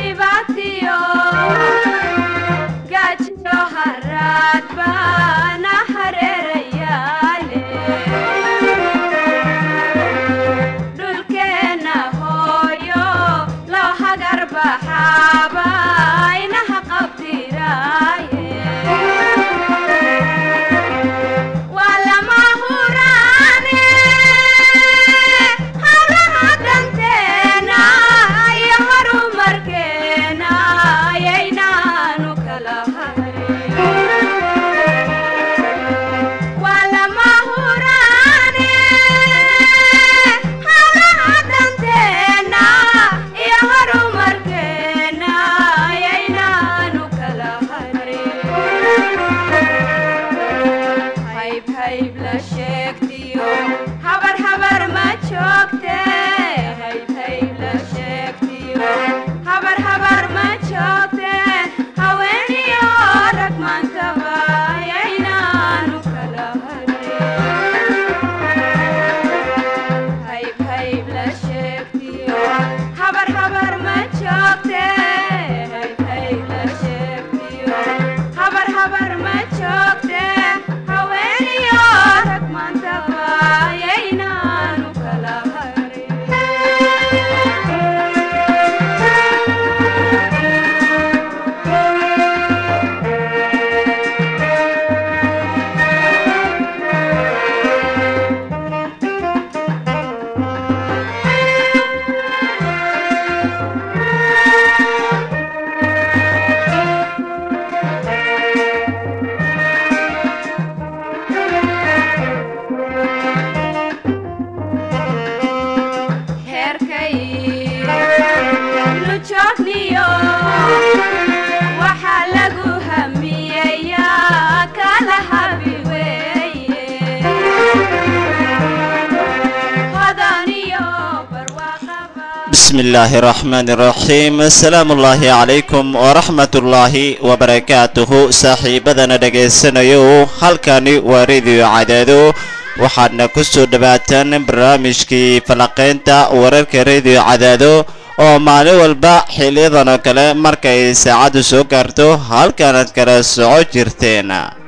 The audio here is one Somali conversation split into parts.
بسم الله الرحمن الرحيم السلام الله عليكم ورحمة الله وبركاته saaxiibadana dhegaysanayo halkani waa radio cadaado waxaadna ku soo dhawaataan barnaamijkii falaqaynta wararka radio cadaado oo maalin walba xiliyadan oo kale markay saacaddu soo gaarto halkaanaad kala soco jirteen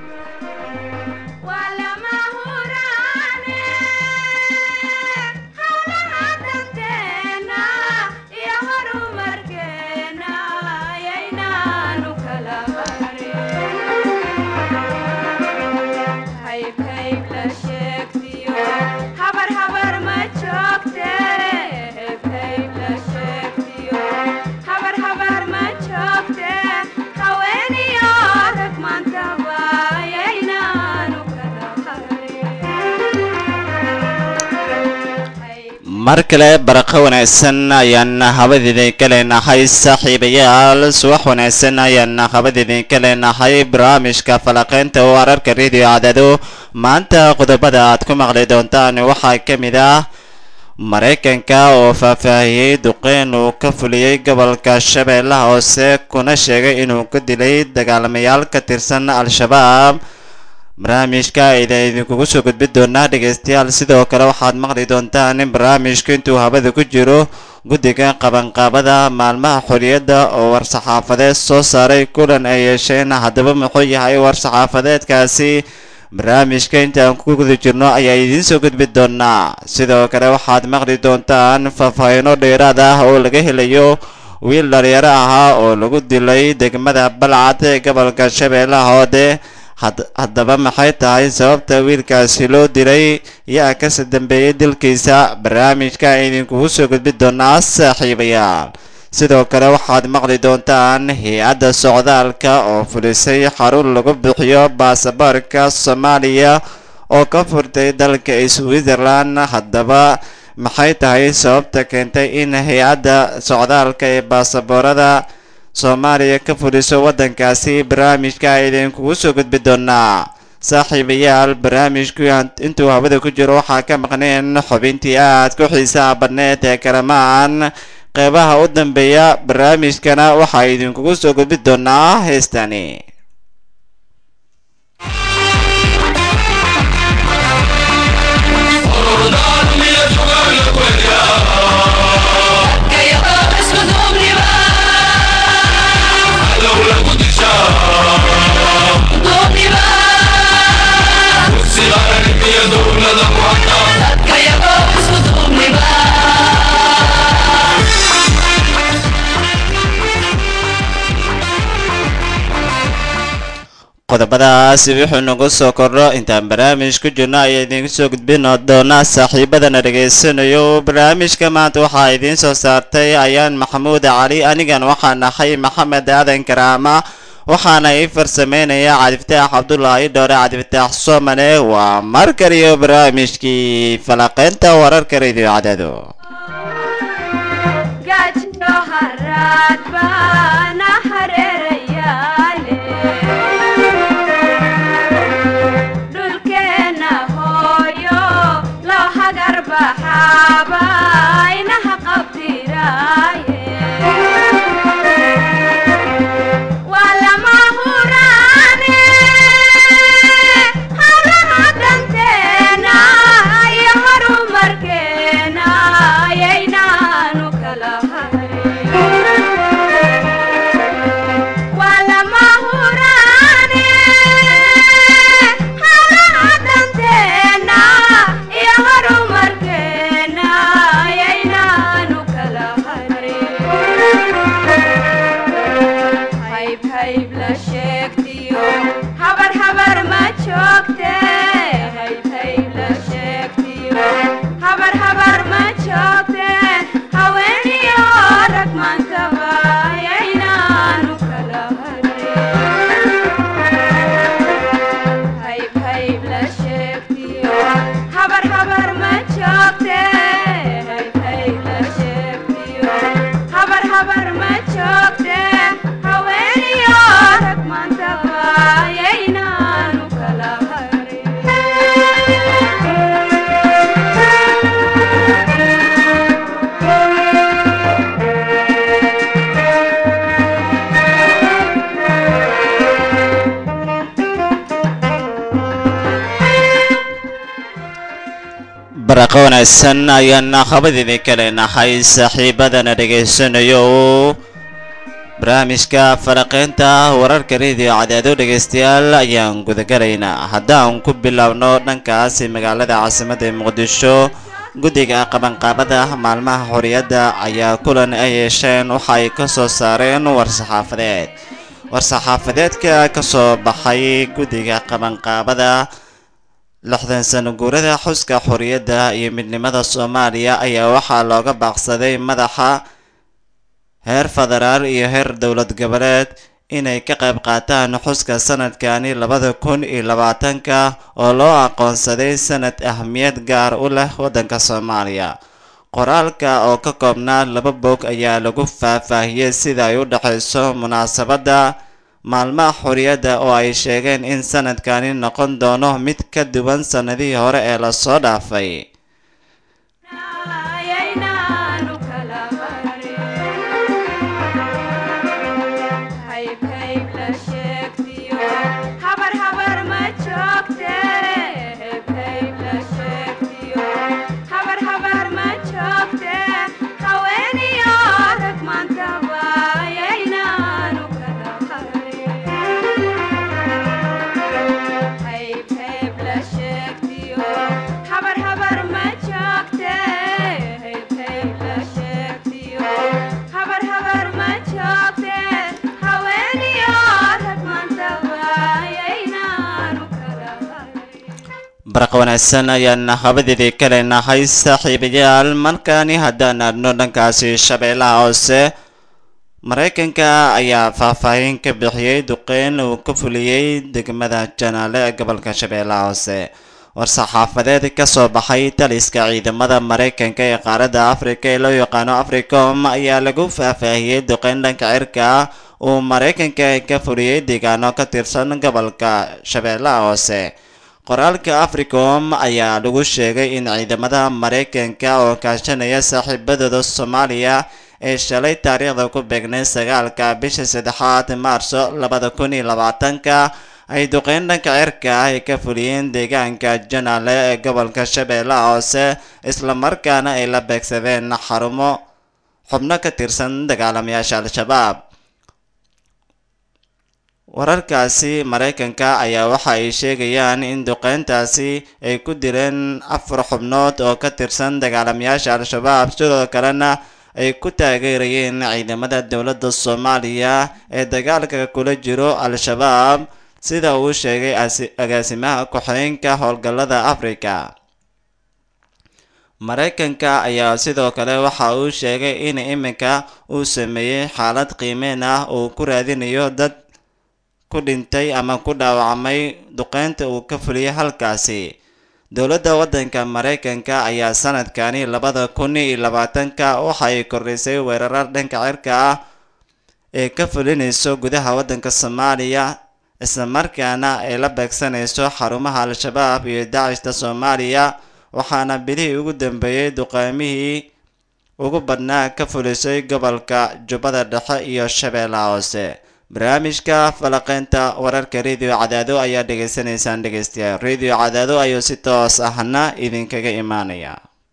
mar kale baraqo wanaagsan ayaan habadiidinka leenahay saaxiibayaal subax wanaagsan ayaan habadiidinka leenahay barnaamijka falaqaynta wararka radio cadaado maanta qodobada aad ku maqli doontaan waxaa ka mid ah maraykanka oo faahfaahiyey duqeyn uu ka fuliyey gobolka shabeellaha hoose kuna sheegay inuu ka dilay dagaalamayaal ka tirsan al-shabaab barnaamijka ayda idinkugu soo gudbin doonaa dhegaystayaal sidoo kale waxaad maqli doontaan in barnaamijku intuu habada ku jiro guddiga qabanqaabada maalmaha xorriyadda oo war-saxaafadeed soo saaray kulan ay yeesheen haddaba muxuu yahay war-saxaafadeedkaasi barnaamijka intaan ku guda jirno ayaa idiin soo gudbin doonaa sidoo kale waxaad maqli doontaan faahfaahino dheeraad ah oo laga helayo wiil dhalinyaro ahaa oo lagu dilay degmada balcad ee gobolka shabeellaha hoode haddaba maxay tahay sababta wiilkaasi loo dilay yaa kasi dambeeyey dilkiisa barnaamijka idinkugu soo gudbin doonaa saaxiibayaal sidoo kale waxaad maqli doontaan hay-adda socdaalka oo fulisay xarun lagu bixiyo baasaboorka soomaaliya oo ka furtay dalka switzerland haddaba maxay tahay sababta keentay in hay-adda socdaalka ee baasaboorada soomaaliya ka fuliso waddankaasi barnaamijka idinkugu soo gudbi doonaa saaxiibayaal barnaamijku intuu hawada ku jiro waxaa ka maqneen xubintii aad ku xiisaha badneed ee kalamaan qeybaha u dambeeya barnaamijkana waxaa idinkugu soo gudbi doonaa heestani qodobadaas wuxuu nagu soo kordho intaan barnaamij ku jirno ayaa idiinku soo gudbin doonaa saaxiibadana dhegaysanayo barnaamijka maanta waxaa idiin soo saartay ayaan maxamuud cali anigan waxaan ahay maxamed aadan karaama waxaana ii farsameynaya cabdifataax cabdulaahi dhoore cabdifataax soomane waa mar kaliyo barnaamijkii falaqeynta wararka radio cadado baraqo wanaagsan ayaana khabadidii kale nahay saaxiibadana dhegaysanayo barnaamijka faraqeynta wararka radio cadaado dhegaystayaal ayaan gudagalaynaa haddaan ku biloawno dhankaasi magaalada caasimadda ee muqdisho guddiga qabanqaabada maalmaha xorriyadda ayaa kulan ay yeesheen waxa ay ka soo saareen war-saxaafadeed war-saxaafadeedka ka soo baxay guddiga qabanqaabada lixdan sano guurada xuska xorriyadda iyo midnimada soomaaliya ayaa waxaa looga baaqsaday madaxa heer federaal iyo heer dowlad goboleed inay ka qayb qaataan xuska sanadkani labada kun iyo labaatanka oo loo aqoonsaday sanad ahmiyad gaar u leh waddanka soomaaliya qoraalka oo ka koobnaa laba bog ayaa lagu faahfaahiyey sida ay u dhexayso munaasabadda maalmaha xorriyadda oo ay sheegeen in sanadkani noqon doono mid ka duwan sannadihii hore ee lasoo dhaafay baraq wanaagsan ayaan habadeedii kale nahay saaxiibayaal markaani haddaan aadno dhankaasi shabeellaha hoose maraykanka ayaa faahfaahin ka bixiyey duqeyn uu ka fuliyey degmada janaale ee gobolka shabeellaha hoose war-saxaafadeed ka soo baxay taliska ciidamada maraykanka ee qaaradda afrika ee loo yaqaano africom ayaa lagu faahfaahiyey duqeyn dhanka cirka ah uu maraykanka ka fuliyey deegaano ka tirsan gobolka shabeellaha hoose qoraalka africom ayaa lagu sheegay in ciidamada maraykanka oo kaashanaya saaxiibadooda soomaaliya ee shalay taariikhda ku beegnay sagaalka bisha saddexaad maarso labada kun iyo labaatanka ay duqeyn dhanka cirka ah ay ka fuliyeen deegaanka janaale ee gobolka shabeellaha hoose islamarkaana ay la beegsadeen xarumo xubno ka tirsan dagaalamayaasha al-shabaab wararkaasi maraykanka ayaa waxa ay sheegayaan in duqeyntaasi ay ku dileen afar xubnood oo ka tirsan dagaalamayaasha al-shabaab sidoo kalena ay ku taageerayeen ciidamada dowladda soomaaliya ee dagaalka kula jiro al-shabaab sida uu sheegay agaasimaha ku-xigeenka howlgallada afrika maraykanka ayaa sidoo kale waxa uu sheegay in iminka uu sameeyey xaalad qiimeyn ah uu ku raadinayo dad ku dhintay ama ku dhaawacmay duqeynta uu ka fuliyay halkaasi dowladda waddanka maraykanka ayaa sanadkani labada kun iyo labaatanka waxay kordhisay weerar dhanka cirka ah ee ka fulinayso gudaha waddanka soomaaliya islamarkaana ay la beegsanayso xarumaha al-shabaab iyo dacishta soomaaliya waxaana bilihii ugu dambeeyey duqeymihii ugu badnaa ka fulisay gobolka jubbada dhexe iyo shabeellaha hoose barnaamijka falaqeynta wararka radio cadaado ayaa dhegaysanaysaan dhegeystayaal radio cadaado ayuu si toos ahna idinkaga imaanaya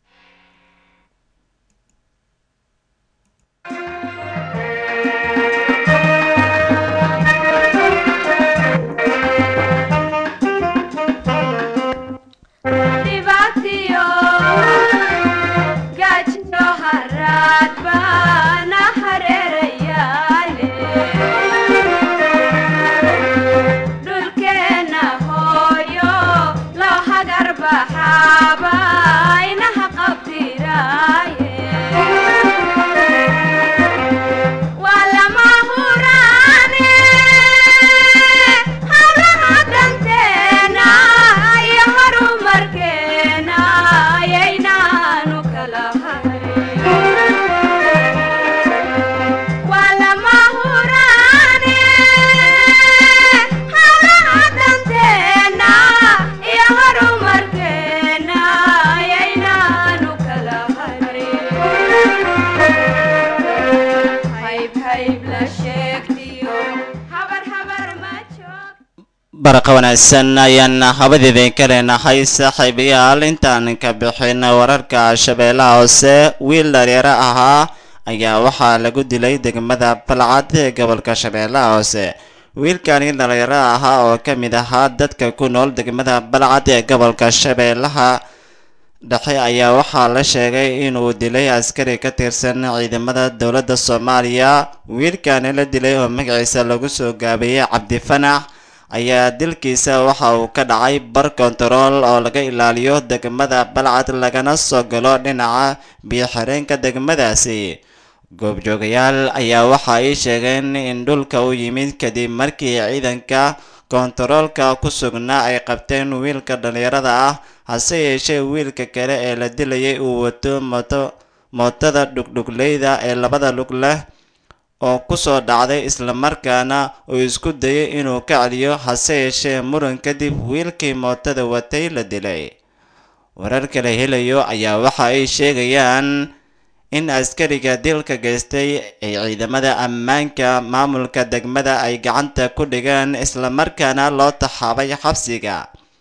baraqa wanaagsan ayaan habadeedin ka leenahay saaxiibayaal intaan ka bixin wararka shabeellaha hoose wiil dhalinyaro ahaa ayaa waxaa lagu dilay degmada balcad ee gobolka shabeellaha hoose wiilkani dhalinyaro ahaa oo ka mid ahaa dadka ku nool degmada balcad ee gobolka shabeellaha dhexe ayaa waxaa la sheegay inuu dilay askari ka tirsan ciidamada dowladda soomaaliya wiilkani la dilay oo magaciisa lagu soo gaabeeyey cabdifanax ayaa dilkiisa waxa uu ka dhacay bar kontarool oo laga ilaaliyo degmada balcad lagana soo galo dhinaca biyo-xireenka degmadaasi goobjoogayaal ayaa waxa ay sheegeen in dhulka u yimid kadib markii ciidanka kontaroolka ku sugnaa ay qabteen wiilka dhalinyarada ah hase yeeshee wiilka kale ee la dilayay uu wato mooto mootada dhugdhugleyda ee labada lug leh oo kusoo dhacday islamarkaana uu isku dayay inuu ka celiyo hase yeeshee muran kadib wiilkii mootada watay la dilay warar kala helayo ayaa waxa ay sheegayaan in askariga dilka geystay ay ciidamada ammaanka maamulka degmada ay gacanta ku dhigeen islamarkaana loo taxaabay xabsiga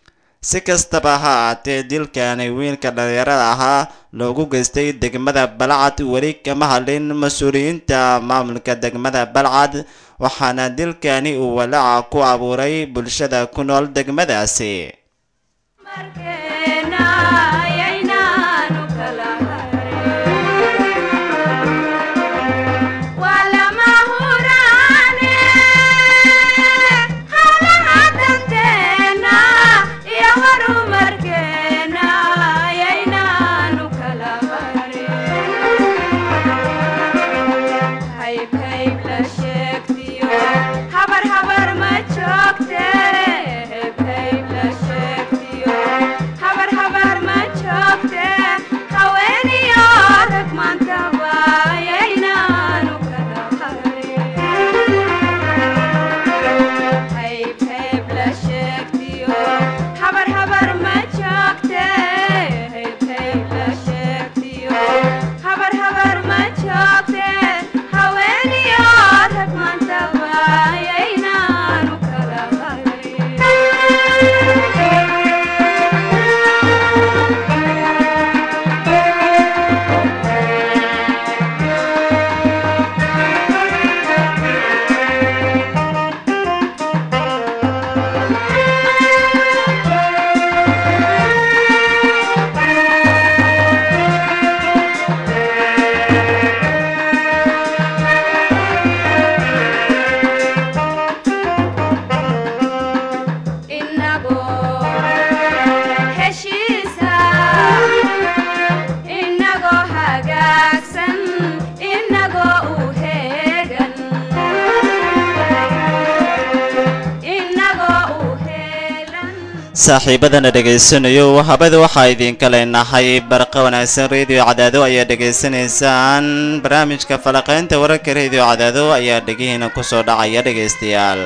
si kastaba ha ahaatee dilkani wiilka dhalinyarada ahaa loogu geystay degmada balcad weli kama hadlin mas-uuliyiinta maamulka degmada balcad waxaana dilkani uu walaaca ku abuuray bulshada ku nool degmadaasi saaxiibadana dhegaysanayo habada waxaa idinka leenahay barqa wanaagsan radio cadaado ayaa dhegaysanaysaan barnaamijka falaqaynta wararka radio cadaado ayaa dhegihiina kusoo dhacaya dhegaystayaal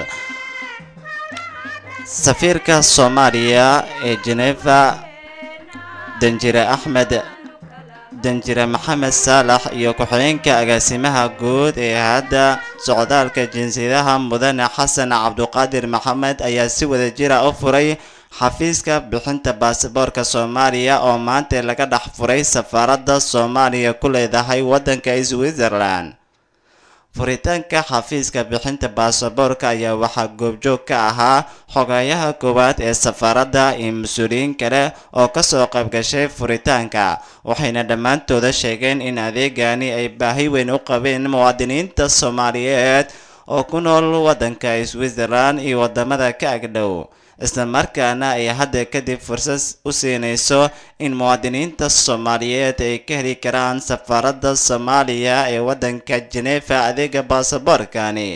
safiirka soomaaliya ee jeneva danjire axmed danjire maxamed saalax iyo ku-xigeenka agaasimaha guud ee hadda socdaalka jinsiyadaha mudane xasan cabduqaadir maxamed ayaa si wadajira u furay xafiiska bixinta baasaboorka soomaaliya oo maanta laga dhex furay safaaradda soomaaliya ku leedahay waddanka switzerland furitaanka xafiiska bixinta baasaboorka ayaa waxaa goobjoog ka ahaa xogeeyaha koowaad ee safaaradda iyo mas-uuliyiin kale oo kasoo qaybgashay furitaanka waxayna dhammaantooda sheegeen in adeegani ay baahi weyn u qabeen muwaadiniinta soomaaliyeed oo ku nool waddanka switzerland iyo wadamada ka agdhow isla markaana ay hadda kadib fursad u siinayso in muwaadiniinta soomaaliyeed ay ka heli karaan safaaradda soomaaliya ee waddanka jenefa adeega baasaboorkani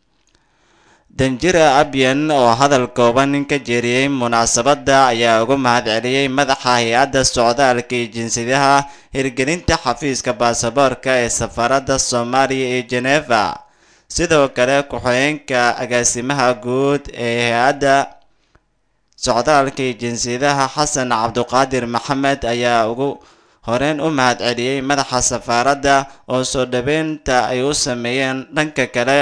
danjira abyan oo hadal kooban ka jeeriyey munaasabadda ayaa ugu mahadceliyey madaxa hay-adda socdaalka iyo jinsiyadaha hirgelinta xafiiska baasaboorka ee safaaradda soomaaliya ee jenefa sidoo kale ku-xigeenka agaasimaha guud ee hay-adda socdaalka iyo jinsiyadaha xasan cabduqaadir maxamed ayaa ugu horeyn u mahadceliyey madaxa safaaradda oo soo dhaweynta ay u sameeyeen dhanka kale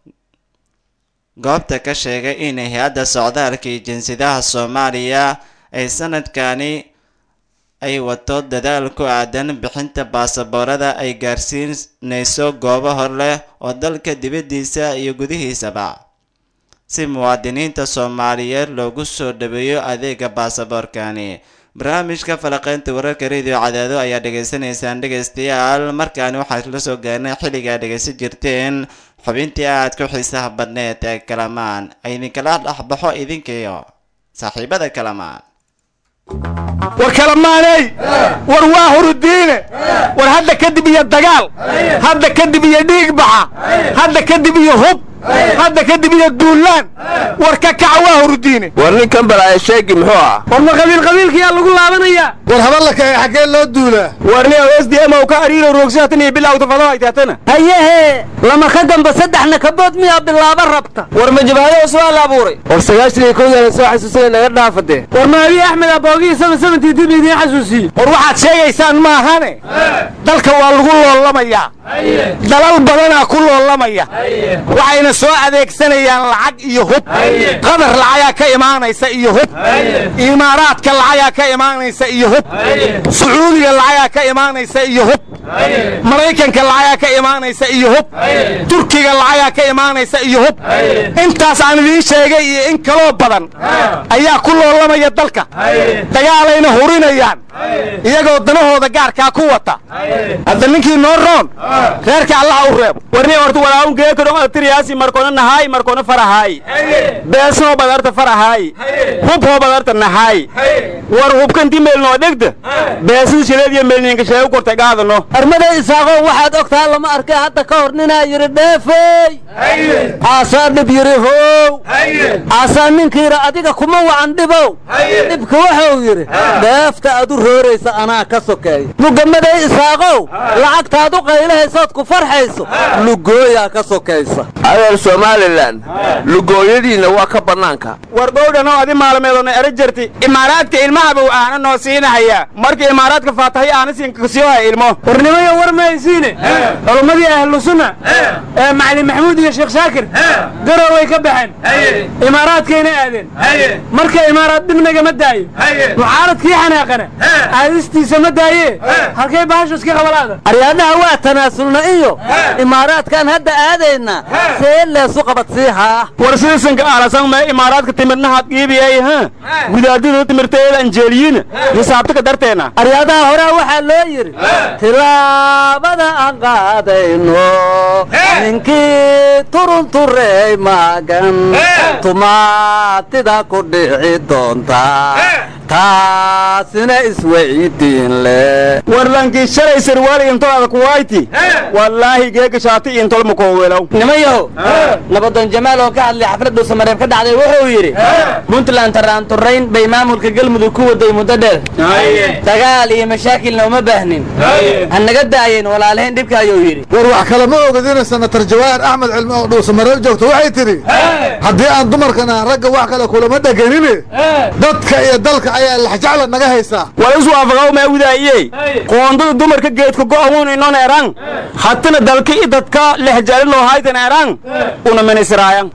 goobta ka sheegay in hay-adda socdaalka iyo jinsiyadaha soomaaliya ay sanadkani ay wato dadaal ku aadan bixinta baasaboorada ay gaarsiinayso goobo hor leh oo dalka dibaddiisa iyo gudihiisaba si muwaadiniinta soomaaliyeed loogu soo dhaweeyo adeega baasaboorkani barnaamijka falaqeynta wararka radio cadaado ayaa dhegaysanaysaan dhegaystayaal markaani waxaan la soo gaarnay xilligaa dhegaysan jirteen xubintii aad ku xiisaha badneed ee kalamaan idinkala dhexbaxo idinkiyo saaxiibada kalamaan war kalamaaney war waa hurudiine war hadda kadib iyo dagaal hadda kadib iyo dhiig baxa hadda kadib iyo hub hadda kadib iyo duullaan war ka kaca waa hurudiine war ninkan balaaye sheegi muxuu ah war ma qabiil qabiilkayaa lagu laabanayaa war haballaka ee xaggee loo duulaa war nin s d m oo ka ariiro roogsahatan iyo bilawta fado ay taatana hayehe lama ka damba saddexna kabood miyaa bilaaba rabta war ma jabahado usbaa la abuuray war sagaashan iyo kowdana soo xasuusana naga dhaafade war maabi axmed aboogii sama samantii dib idiin xasuusiye war waxaad sheegaysaan maahane dalka waa lagu loolamayaa dalal badanaa ku loolamaya waxayna soo adeegsanayaan lacag iyo hub qadar lacagaa ka imaanaysa iyo hub imaaraadka lacagaa ka imaanaysa iyo hub sacuudiga lacagaa ka imaanaysa iyo hub maraykanka lacagaa ka imaanaysa iyo hub turkiga lacagaa ka imaanaysa iyo hub intaas aan idiin sheegay iyo in kaloo badan ayaa ku loolamaya dalka dagaalayna hurinayaan iyagoo danahooda gaarkaa ku wata hadda ninkii noo roon reerka allaha u reebo warni horta walaaun geekadho tiriyaasi markoona nahaay markoona farahaay beesnoo badarta farahaay hubhoo badarta nahaay war hubkanti meelnoo dhegta beesada shileediyo meelninka sheegu kortay gaadano armaday isaaqow waxaad ogtaa lama arkay hadda ka hor ninaa yidhi dheefey aasaa dhib yidhi how aasaa ninkiira adiga kuma wacan dhibow dhibka wuxuu yidhi dheefta aad u rooraysa anaa ka sokeeya mugamaday isaaqow lacagtaad u qaylahaysood ku farxayso lugooyaa ka sokaysa adeer somalilan lugooyadiinna waa ka bannaanka war gowdhanoo adi maalmeedoona ero jirti imaaraadka ilmahabow aana noo siinahayaa marka imaaraadka faatahay aana siinkasiyoha ilmo warnimayo war mahaysiine culummadii ahlu sunna ee macalin maxamuud iyo sheekh shaakir garooway ka baxeen imaaraadkayna aadeen marka imaaraad dhibnaga ma daayo mucaaradkii xanaaqana aadistiisa ma daaye halkay bahashu iska qabalaada aryaadhaha waa tanaasulna iyo imaaraadkaan hadda aadaynaa see leesu qabadsiihaa war sidisanka aalasan mee imaaraadka timirnahaad qiibiyay ha gudaadida timirteeda anjeeliyiina hisaabtaka darteena aryaadaha horaa waxaa loo yidhi tilaabada aan qaadayno ninkii turun turaanturey maagan tumaatida ku dhici doonta taasina isweydiin leh warlankii shalay sarwaali intolada kuwayti wallaahi geega shaati intol makoowelow nimayahow nabadoon jamaal oo ka hadlay xaflad dhuusamareeb ka dhacday wuxuu yidhi puntland taraanturayn bay maamulka galmudug ku waday muddo dheer dagaal iyo mashaakilna uma baahnin ha naga daayeen walaalahayn dhibka ayuu yidhi war wax kale ma ogadina senatar jawaahir axmed cilmi oo dhuusamareeb joogto waxay tidhi haddii aan dumarkana ragga wax kale kulama dheganine dadka iyo dalka ayaa laxjacla naga haysaa wala isu waafaqaw maa widaayey qoondada dumarka geedka go'amuun inon erang hatina dalka i dadka lexjaliloo haytan erang una minisiraayan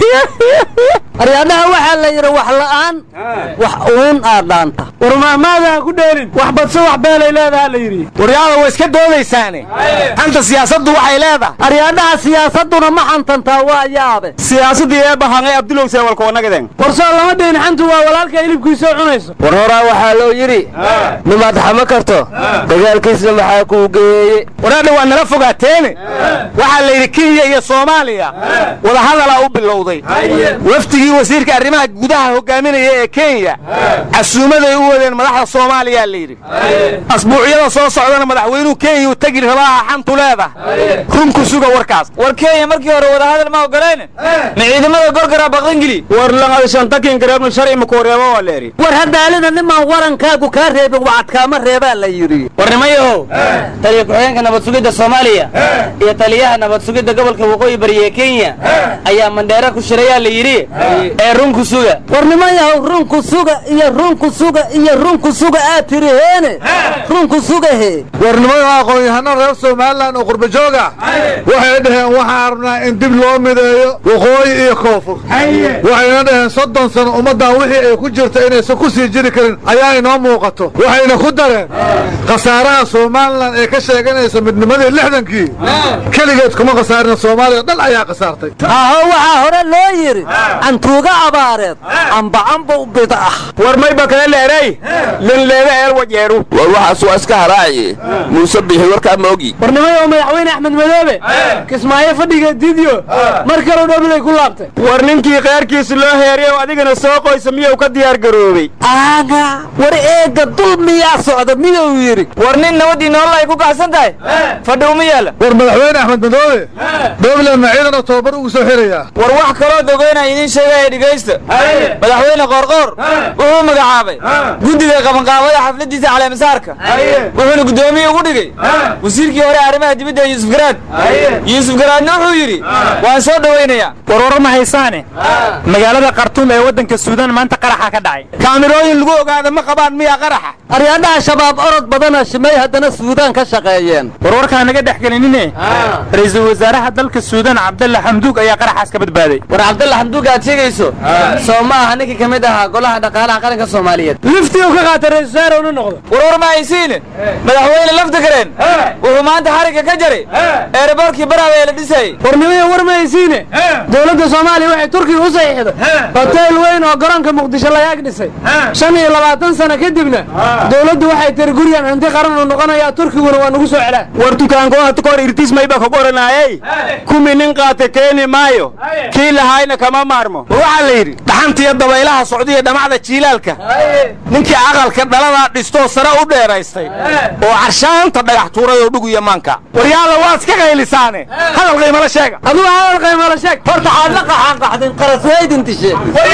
aryaadhaha waxaa la yidhi wax la'aan wax uun aad dhaanta war mahmaadaha ku dheelin wax badso wax beelay leedaha la yidhi waryaada way iska doodaysaane xanta siyaasaddu waxay leedahay aryaadhaha siyaasadduna ma xantantaa waa yaabe siyaasadii ee bahangay abdulow seewalkoonagaden warsoo lama dhihin xantu waa walaalka hilibkiisoo cunayso war horaa waxaa loo yidhi nimaad xama karto dagaalkiisna maxaa kuu geeye waraadha waa nala fogaateene waxaa la yidhi kenya iyo soomaaliya wadahadalaa u bilowday wafdigii wasiirka arrimaha gudaha hogaaminaya ee kenya casuumaday u wadeen madaxda soomaaliyaa la yidhi asbuucyada soo socdana madaxweynuhu kenya u tegi rabaaha xantu leedahay runku suga warkaas war kenya markii hore wadahadal ma ogolayne ma ciidamada gorgara baqdangeli war langadishantakin gareebnu sharci makuureebo waa leeri war haddaalina nimaan warankaagu kaa reebin wacadkaama reebaa la yidhi war nimayahow taliya ku-xigeenka nabad sugidda soomaaliya iyo taliyaha nabad sugidda gobolka waqooyi bari ee kenya ayaa mandheera ku shirayaa la yidhi ee runku suga war nimayahow runku suga iyo runku suga iyo runku suga aad tiri heene runku suga he warnimada aqoon-yahano reer somalilan oo qurba jooga waxay dhaheen waxaan rabnaa in dib loo mideeyo waqooyi iyo koonfur waxayna dhaheen soddon sano ummaddan wixii ay ku jirta inaysan ku sii jiri karin ayaa inoo muuqato waxayna ku dareen khasaaraha somalilan ee ka sheeganaysa midnimadii lixdankii keligeed kuma khasaarina soomaaliya dhan ayaa khasaartay aho waxaa hore loo yidhi cantuuga abaareed ambacambu bid'ah war mayba kale leerey linleeda eel wajeeru war waxaas waa iska haraaye muuse bixi warkaa ma ogi warnimayo madaxweyne axmed madoobe kismaayo fadhiga didyo mar kaloo dhobilay ku laabtay war ninkii kheyrkiisa loo heeriy oo adigana soo qoysa miyuu ka diyaar garoobay aaga war eega dul miyaa socda miyuu yidhi war nin nabaddii nolol ay ku kacsan tahay fadhi uma yaalla war madaxweyne axmed madoobe dowladna ciidana tababar ugu soo xirayaa war wax kaloo dogeynaya idiin sheegaya dhegaysta madaxweyne qoorqoor wuxuu magacaabay guddiga qabanqaabada xafladiisa caleemasaarka wuxuuna guddoomiye ugu dhigay wasiirkii hore arrimaha dibadda yuusuf garaad yuusuf garaadna wuxuu yidhi waan soo dhowaynayaa war warar ma haysaane magaalada khartuum ee waddanka suudaan maanta qaraxa ka dhacay kaamirooyin lagu ogaada ma qabaan miyaa qaraxa aryaadhaha shabaab orod badana shimay haddana suudaan ka shaqeeyeen war warkaa naga dhex gelinine ra-iisul wasaaraha dalka suudaan cabdalla xamduug ayaa qaraxaas ka badbaaday war cabdalla xamduuga aad sheegayso soo ma aha ninkii ka mid ahaa golaha dhaqaalaha qaranka soomaaliyeed liftii uu ka qaatay ra-isul wasaare una noqdo war war ma haysiine madaxweyne lafta gareen wuxuu maanta xarigga ka jaray eeraboorkii baraaba ee la dhisayey warnimaya war ma haysiine dowladda soomaaliya waxay turkiga u saxiixday hoteel weyn oo garoonka muqdisho lagaag dhisay shan iyo labaatan sano kadibna dowladdu waxay tiri guryan hanti qaran uu noqonayaa turkiguna waa nagu soo celaa war dukaankoha tukor irtis mayba ka qoranaayey kumi nin qaata keeni maayo kii lahaayna kama maarmo waxaa la yidhi dhaxantiyo dabaylaha socdiya dhamacda jiilaalka ninkii aqalka dhaladaa dhistoo sare u dheeraystay oo carshaanta dhagax tuuray oo dhugu iyo maanka waryaala waad iska qaylisaane hadal qaymala sheega adugu hadal qaymala sheeg horta aad la qaxaan qaxdin qaras weydin dishe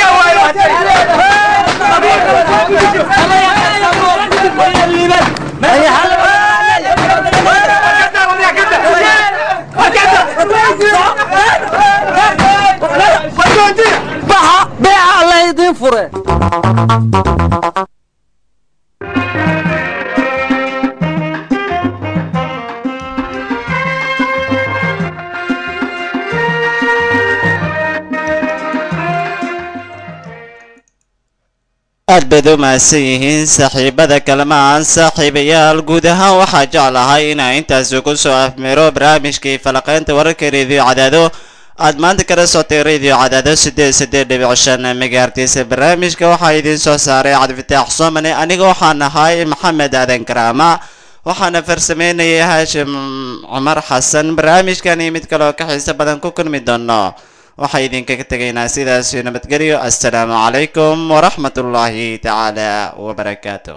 baxa beeca alla idiin fure aad bayd u mahadsan yihiin saaxiibada kalamaan saaxiibayaal guud ahaan waxaa jeclahay inaa intaasi ku soo afmiro barnaamijkii falaqaynta wararka rediyo cadaado aad maanta kala sotay radio cadaado siddeed siddeed dhibic shan megaartiisa barnaamijka waxaa idiin soo saaray cabdifitaax soomane aniga waxaan ahay maxamed aadan karaama waxaana farsameynayay haashim cumar xasan barnaamijkan iyo mid kaleoo ka xiiso badan ku kulmi doono waxaa idinkaga tegaynaa sidaas nabadgelyo assalaamu calaykum waraxmat ullaahi tacaala wabarakaatuh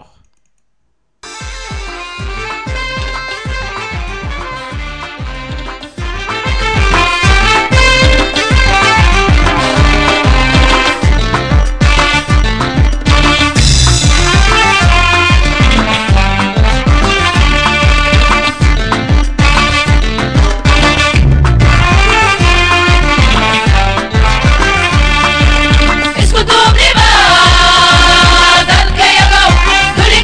isku duubniba dalkayagow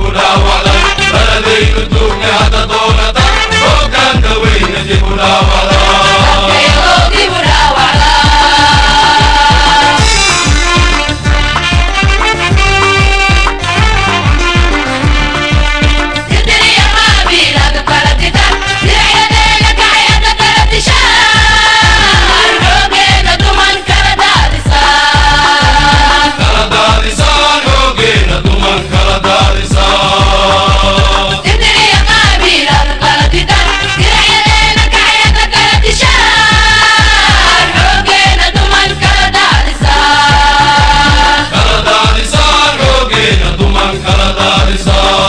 Kala daadisa